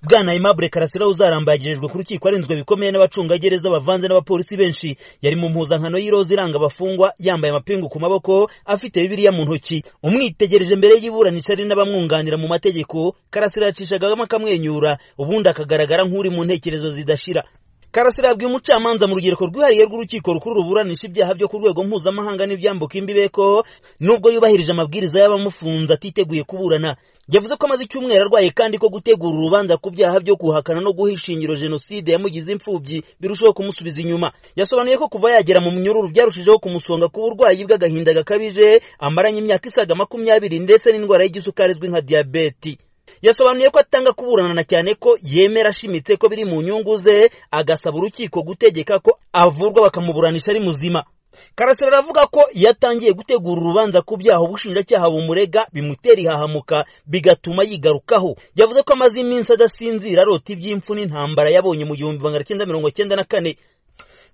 bwana aimable karasira uzarambagirijwe ku rukiko arinzwe bikomeye n'abacungagereza bavanze n'abapolisi benshi yari mu mpuzankano y'iroza iranga abafungwa yambaye amapingu ku maboko afite bibiliya mu ntoki umwitegereje mbere y'iburanisha ari n'abamwunganira mu mategeko karasira yacishagamo akamwenyura ubundi akagaragara nk'uri mu ntekerezo zidashira karasira yabwiye umucamanza mu rugereko rwihariye rw'urukiko rukuru ruburanisha ibyaha byo ku rwego mpuzamahanga n'ibyambuka imbibe ko nubwo yubahirije amabwiriza y'abamufunze atiteguye kuburana yavuze ko amaze icyumweru arwaye kandi ko gutegura urubanza ku byaha byo guhakana no guha ishingiro jenoside yamugize imfubyi birushaho kumusubiza inyuma yasobanuye ko kuva yagera mu munyururu byarushijeho kumusonga ku burwayi bw'agahinda gakabije amaranye imyaka isaga makumyabiri ndetse n'indwara y'igisukari izwi nka diyabeti yasobanuye ko atanga kuburanana cyane ko yemera ashimitse ko biri mu nyungu ze agasaba urukiko gutegeka ko avurwa bakamuburanisha ari muzima karasira aravuga ko iyo atangiye gutegura urubanza ku byaha ubushinjacyaha bumurega bimutera ihahamuka bigatuma yigarukaho yavuze ko amaze iminsi adasinzira arota iby'impfu n'intambara yabonye mu gihumbi magana cyenda mirongo cyenda na kane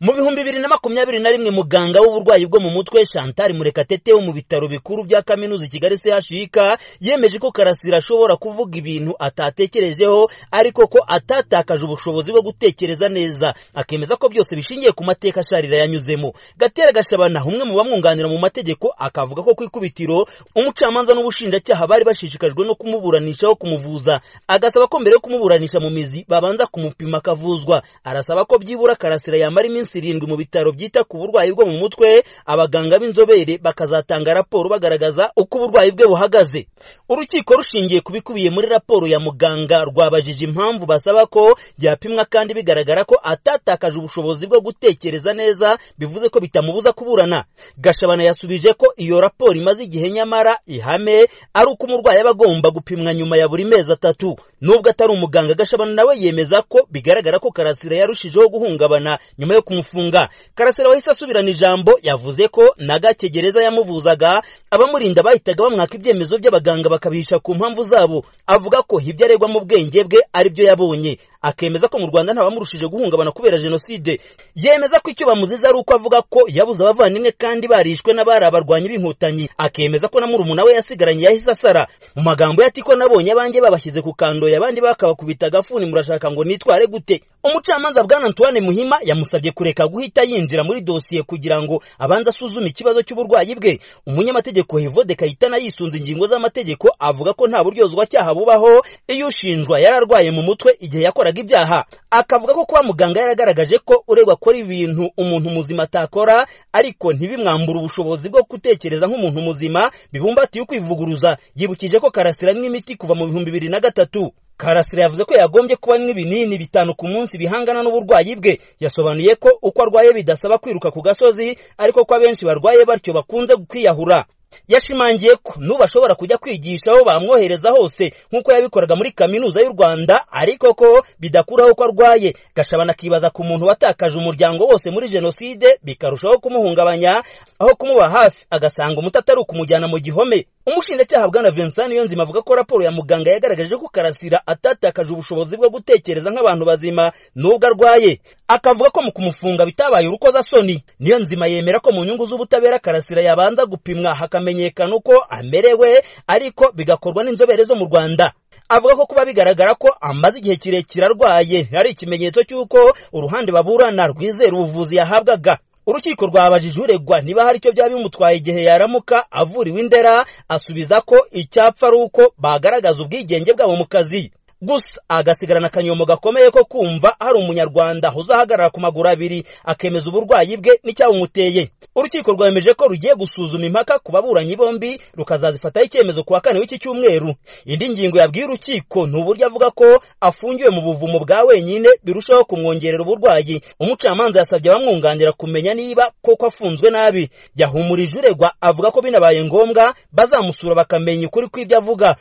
mu bihumbi bibiri na makumyabiri na rimwe muganga w'uburwayi bwo mu mutwe shantari murekatete wo mu bitaro bikuru bya kaminuza kigali chik yemeje ko karasira ashobora kuvuga ibintu atatekerejeho ariko ko atatakaje ubushobozi bwo gutekereza neza akemeza ko byose bishingiye ku mateka asharira yanyuzemo gatera gashabana umwe mu bamwunganira mu mategeko akavuga ko ku ikubitiro umucamanza n'ubushinjacyaha bari bashishikajwe no kumuburanishaho kumuvuza agasaba ko mbere yo kumuburanisha mu mizi babanza kumupima akavuzwa arasaba ko byibura karasira yamara iminsi irindwi mu bitaro byita ku burwayi bwo mu mutwe abaganga b'inzobere bakazatanga raporo bagaragaza uko uburwayi bwe buhagaze urukiko rushingiye ku bikubiye muri raporo ya muganga rwabajije impamvu basaba ko yapimwa kandi bigaragara ko atatakaje ubushobozi bwo gutekereza neza bivuze ko bitamubuza kuburana gashabana yasubije ko iyo raporo imaze igihe nyamara ihame ari uko umurwayi aba agomba gupimwa nyuma ya buri mezi atatu nubwo atari umuganga gashabana nawe yemeza ko bigaragara ko karasira yarushijeho guhungabana nyuma yo kumufunga karasira wahise asubirana ijambo yavuze ko na gakegereza yamuvuzaga abamurinda bahitaga bamwaka ibyemezo by'abaganga bakabihisha ku mpamvu zabo avuga ko ibyo aregwa mu bwenge bwe ari byo yabonye akemeza ko mu rwanda ntabamurushije guhungabana kubera jenoside yemeza ko icyo bamuziza ari uko avuga ko yabuze abavandimwe kandi barishwe n'abari abarwanyi b'inkotanyi akemeza ko na murumuna we yasigaranye yahise asara mu magambo ati ko nabonye abanjye babashyize ku kandoye abandi bakabakubita agafuni murashaka ngo nitware gute umucamanza bwana antoine muhima yamusabye kureka guhita yinjira muri dosiye kugira ngo abanze asuzume ikibazo cy'uburwayi bwe umunyamategeko hevode kayitana yisunze ingingo z'amategeko avuga ko nta buryozwa cyaha bubaho iyo ushinjwa yari arwaye mu mutwe igihe yakoraga ibyaha akavuga ko kuba muganga yaragaragaje ko uregwa akora ibintu umuntu muzima atakora ariko ntibimwambure ubushobozi bwo gutekereza nk'umuntu muzima bibumbatiye ukwivuguruza yibukije ko karasira n'imiti kuva mu bihumbi bibiri na gatatu karasira yavuze ko yagombye kuba n'ibinini bitanu ku munsi bihangana n'uburwayi bwe yasobanuye ko uko arwaye bidasaba kwiruka ku gasozi ariko ko abenshi barwaye batyo bakunze kwiyahura yashimangiye ko n'ubu ashobora kujya kwigisha aho bamwohereza hose nk'uko yabikoraga muri kaminuza y'u rwanda ariko ko bidakuraho ko arwaye gashabana akibaza ku muntu watakaje umuryango wose muri jenoside bikarushaho kumuhungabanya aho kumuba hafi agasanga umuti atari ukumujyana mu gihome umushinjacyaha bwana vincent niyonzima avuga ko raporo ya muganga yagaragaje ko karasira atatakaje ubushobozi bwo gutekereza nk'abantu bazima n'ubwo arwaye akavuga ko mu kumufunga bitabaye urukozasoni niyonzima yemera ko mu nyungu z'ubutabera karasira yabanza gupimwa hakamenyekana uko amerewe ariko bigakorwa n'inzobere zo mu rwanda avuga ko kuba bigaragara ko amaze igihe kirekire arwaye ari ikimenyetso cy'uko uruhande baburana rwizera ubuvuzi yahabwaga urukiko rwabajije uregwa niba hari icyo byaba bimutwaye igihe yaramuka avuriwe indera asubiza ko icyapfa ari uko bagaragaza ubwigenge bwabo mu kazi gusa agasigarana akanyomo gakomeye ko kumva hari umunyarwanda uzahagarara ku maguru abiri akemeza uburwayi bwe n'icyabumuteye urukiko rwemeje ko rugiye gusuzuma impaka ku baburanyi bombi rukazazifataho icyemezo ku wa kane w'iki cyumweru indi ngingo yabwiye urukiko ni uburyo avuga ko afungiwe mu buvumo bwa wenyine birushaho kumwongerera uburwayi umucamanza yasabye abamwunganira kumenya niba koko afunzwe nabi yahumurije uregwa avuga ko binabaye ngombwa bazamusura bakamenya ukuri kw'ibyo avuga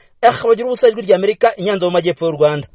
bagira ubusa ijwi ry'amerika inyanza mu majyepfo y'u rwanda